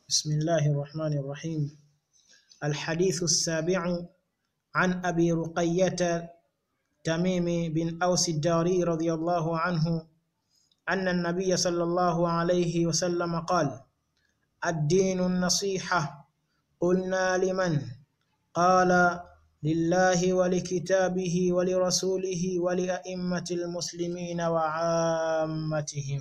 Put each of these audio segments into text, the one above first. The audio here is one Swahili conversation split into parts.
بسم الله الرحمن الرحيم الحديث السابع عن أبي رقية تميم بن أوس الداري رضي الله عنه أن النبي صلى الله عليه وسلم قال الدين النصيحة قلنا لمن قال لله ولكتابه ولرسوله ولأئمة المسلمين وعامتهم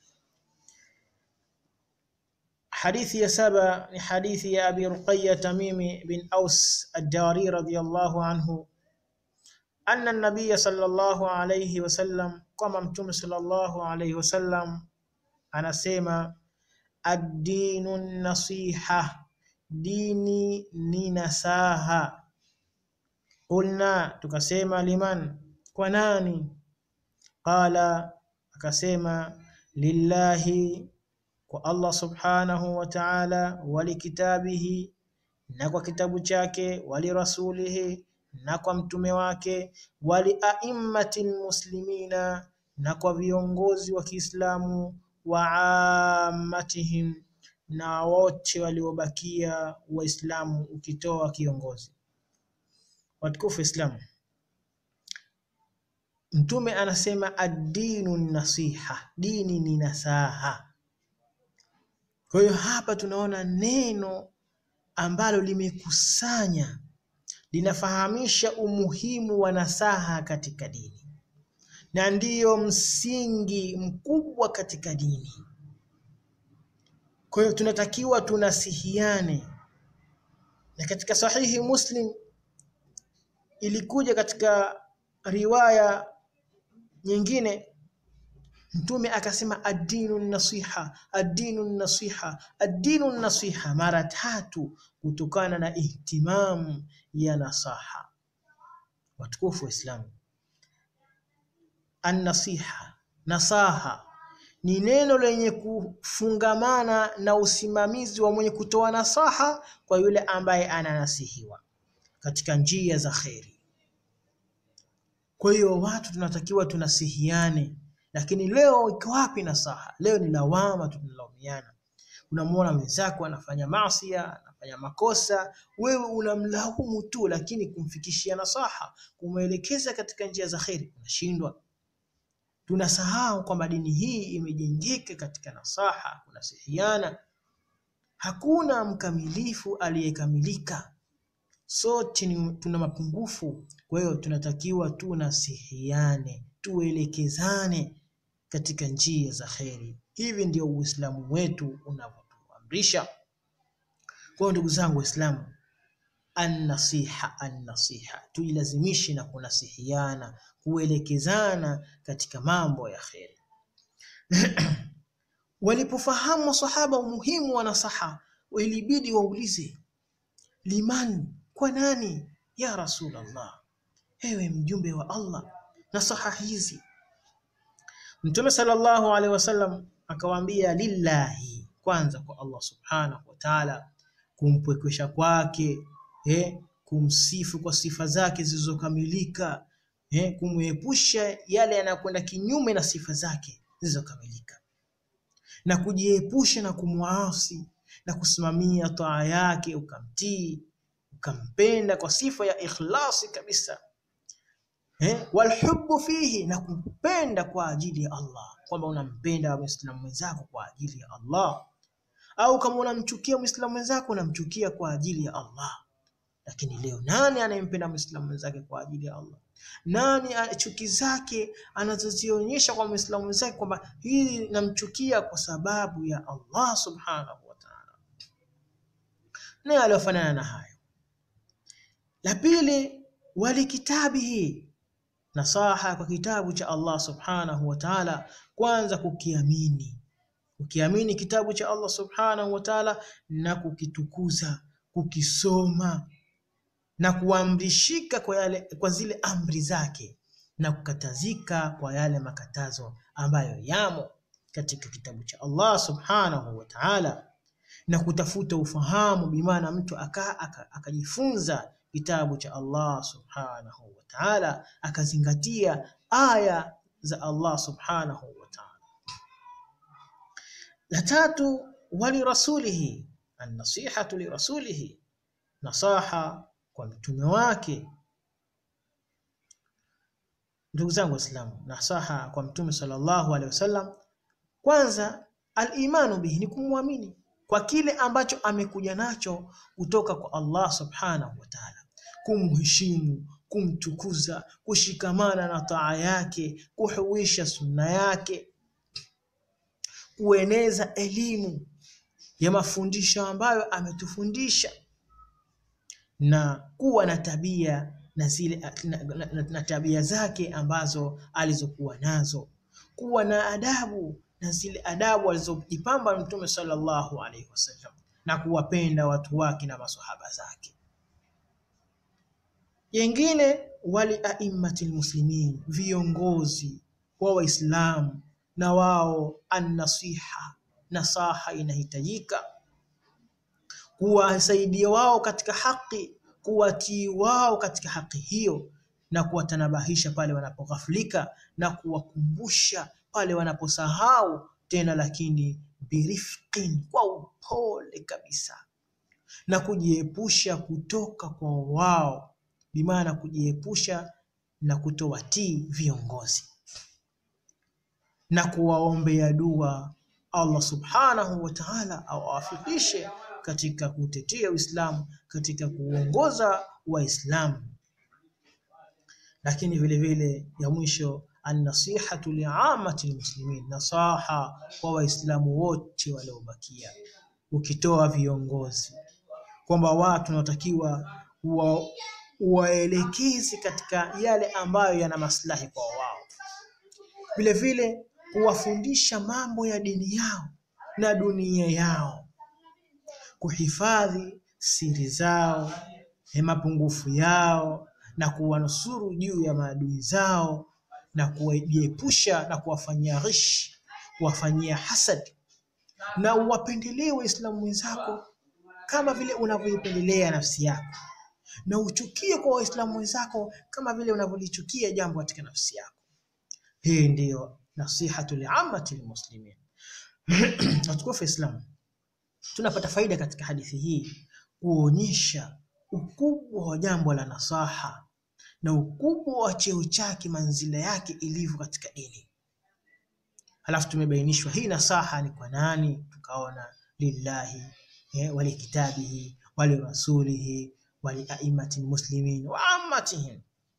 Hadithi ya saba ni hadithi ya Abi Ruqayya Tamimi bin Aus Ad-Dari radhiyallahu anhu anna an-nabiy sallallahu alayhi wasallam, kwamba mtume sallallahu alayhi wasallam anasema ad-dinu nasiha, dini ni nasaha. Qulna, tukasema liman, kwa nani? Qala, akasema lillahi kwa Allah subhanahu wa ta'ala, walikitabihi, na kwa kitabu chake, walirasulihi, na kwa mtume wake, waliaimmati lmuslimina, na kwa viongozi wa Kiislamu, wa ammatihim, na wote waliobakia Waislamu, ukitoa kiongozi watukufu Islamu. Mtume anasema ad-dinu nasiha, dini ni nasaha. Kwa hiyo hapa tunaona neno ambalo limekusanya linafahamisha umuhimu wa nasaha katika dini, na ndiyo msingi mkubwa katika dini. Kwa hiyo tunatakiwa tunasihiane, na katika Sahihi Muslim ilikuja katika riwaya nyingine Mtume akasema ad-dinu nasiha, ad-dinu nasiha, ad-dinu nasiha mara tatu, kutokana na ihtimamu ya nasaha. Watukufu Waislamu, an-nasiha, nasaha ni neno lenye kufungamana na usimamizi wa mwenye kutoa nasaha kwa yule ambaye ananasihiwa katika njia za kheri. Kwa hiyo watu tunatakiwa tunasihiane lakini leo iko wapi nasaha? Leo ni lawama, tunalaumiana. Unamwona mwenzako anafanya maasi, anafanya makosa, wewe unamlaumu tu, lakini kumfikishia nasaha, kumwelekeza katika njia za kheri unashindwa. Tunasahau kwamba dini hii imejengeka katika nasaha, kunasihiana. Hakuna mkamilifu aliyekamilika, sote tuna mapungufu. Kwa hiyo tunatakiwa tunasihiane, tuelekezane katika njia za kheri. Hivi ndio Uislamu wetu unavyotuamrisha. Kwa hiyo ndugu zangu Waislamu, annasiha annasiha, tujilazimishe na kunasihiana, kuelekezana katika mambo ya kheri. Walipofahamu masahaba umuhimu wa nasaha, ilibidi waulize liman, kwa nani? Ya Rasulullah, ewe mjumbe wa Allah, nasaha hizi Mtume sallallahu alaihi wasallam akawaambia, lillahi, kwanza kwa Allah subhanahu wa ta'ala, kumpwekesha kwake, eh, kumsifu kwa sifa zake zilizokamilika, eh, kumwepusha yale yanayokwenda kinyume na sifa zake zilizokamilika, na kujiepusha na kumwasi na kusimamia taa yake, ukamtii ukampenda kwa sifa ya ikhlasi kabisa Eh, walhubbu fihi, na kupenda kwa ajili ya Allah, kwamba unampenda Muislamu mwenzako kwa ajili ya Allah, au kama unamchukia Muislamu mwenzako unamchukia kwa ajili ya Allah. Lakini leo nani anayempenda Muislamu mwenzake kwa ajili ya Allah? Nani chuki zake anazozionyesha kwa Muislamu mwenzake kwamba hili namchukia kwa sababu ya Allah subhanahu wa ta'ala? Naye aliofanana na hayo. La pili, walikitabihi nasaha kwa kitabu cha Allah subhanahu wa ta'ala, kwanza kukiamini, kukiamini kitabu cha Allah subhanahu wa ta'ala na kukitukuza, kukisoma na kuamrishika kwa yale, kwa zile amri zake na kukatazika kwa yale makatazo ambayo yamo katika kitabu cha Allah subhanahu wa ta'ala, na kutafuta ufahamu, bimaana mtu akajifunza aka, aka kitabu cha Allah subhanahu wa ta'ala, akazingatia aya za Allah subhanahu wa ta'ala. La tatu, wali rasulihi annasihatu lirasulihi, nasaha kwa mtume wake. Ndugu zangu Waislamu, nasaha kwa mtume sallallahu alaihi wasallam, kwanza al-imanu bihi ni kumwamini kwa kile ambacho amekuja nacho kutoka kwa Allah subhanahu wa ta'ala, kumheshimu, kumtukuza, kushikamana na taa yake, kuhuisha sunna yake, kueneza elimu ya mafundisho ambayo ametufundisha na kuwa na tabia na zile na, na, na, na tabia zake ambazo alizokuwa nazo, kuwa na adabu na zile adabu alizojipamba Mtume sallallahu alaihi wasallam na kuwapenda watu wake na maswahaba zake. Yengine wali aimmatil muslimin, viongozi wa Waislamu na wao annasiha, nasaha inahitajika kuwasaidia wao katika haki, kuwatii wao katika haki hiyo, na kuwatanabahisha pale wanapoghaflika na kuwakumbusha pale wanaposahau tena, lakini birifqin, kwa upole kabisa, na kujiepusha kutoka kwa wao, bimaana kujiepusha na kutowatii viongozi na kuwaombea dua Allah subhanahu wa ta'ala awafikishe katika kutetea Uislamu, katika kuongoza Waislamu. Lakini vile vile ya mwisho, annasihatu liamati lmuslimin, nasaha kwa Waislamu wote waliobakia, ukitoa viongozi kwamba watu wanatakiwa wa waelekezi katika yale ambayo yana maslahi kwa wao, vile vile kuwafundisha mambo ya dini yao na dunia yao, kuhifadhi siri zao na mapungufu yao na kuwanusuru juu ya maadui zao na kuwajiepusha na kuwafanyia ghish, kuwafanyia hasad, na uwapendelee Waislamu wenzako kama vile unavyoipendelea nafsi yako, na uchukie kwa Waislamu wenzako kama vile unavyolichukia jambo katika nafsi yako. Hii ndiyo nasihatu liamati lmuslimin. Watukufu Islam, tunapata faida katika hadithi hii kuonyesha ukubwa wa jambo la nasaha na ukubwa wa cheo chake, manzila yake ilivyo katika dini. Halafu tumebainishwa hii nasaha ni kwa nani, tukaona lillahi eh, walikitabihi walirasulihi waliaimati lmuslimin wa ammatihim.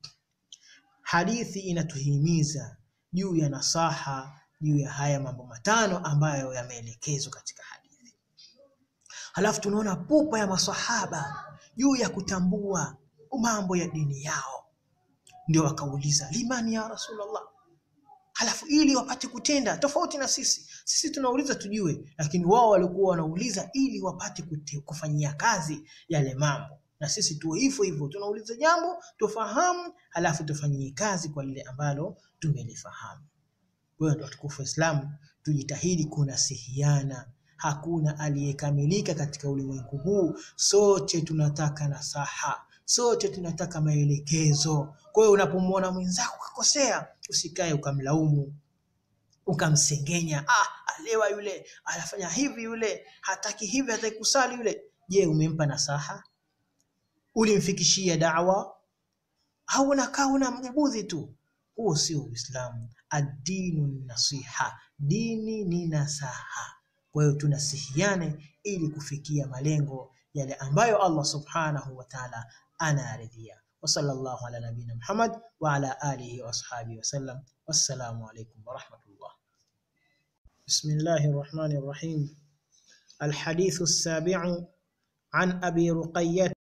Hadithi inatuhimiza juu ya nasaha juu ya haya mambo matano ambayo yameelekezwa katika hadithi. Halafu tunaona pupa ya maswahaba juu ya kutambua mambo ya dini yao, ndio wakauliza limani ya Rasulullah. Halafu ili wapate kutenda tofauti na sisi, sisi tunauliza tujue, lakini wao walikuwa wanauliza ili wapate kute, kufanyia kazi yale mambo, na sisi tuwe hivyo hivyo, tunauliza jambo tufahamu, halafu tufanyie kazi kwa lile ambalo tumelifahamu. Kwa hiyo ndio watukufu wa Islamu, tujitahidi kunasihiana. Hakuna aliyekamilika katika ulimwengu huu, sote tunataka nasaha, sote tunataka maelekezo. Kwa hiyo unapomwona mwenzako kakosea, usikae ukamlaumu ukamsengenya, ah, alewa yule, anafanya hivi yule, hataki hivi, hataki kusali yule. Je, umempa nasaha? Ulimfikishia dawa au unakaa unambudhi tu? Huo sio Uislamu. Ad-dinu nasiha, dini ni nasaha. Kwa hiyo tunasihiane ili kufikia malengo yale ambayo Allah subhanahu wa ta'ala anaridhia. Wa sallallahu ala nabina Muhammad wa ala alihi wa ashabihi wa sallam. Wassalamu alaykum wa rahmatullah. Bismillahir rahmanir rahim. Alhadithu as-sabi'u an Abi Ruqayyah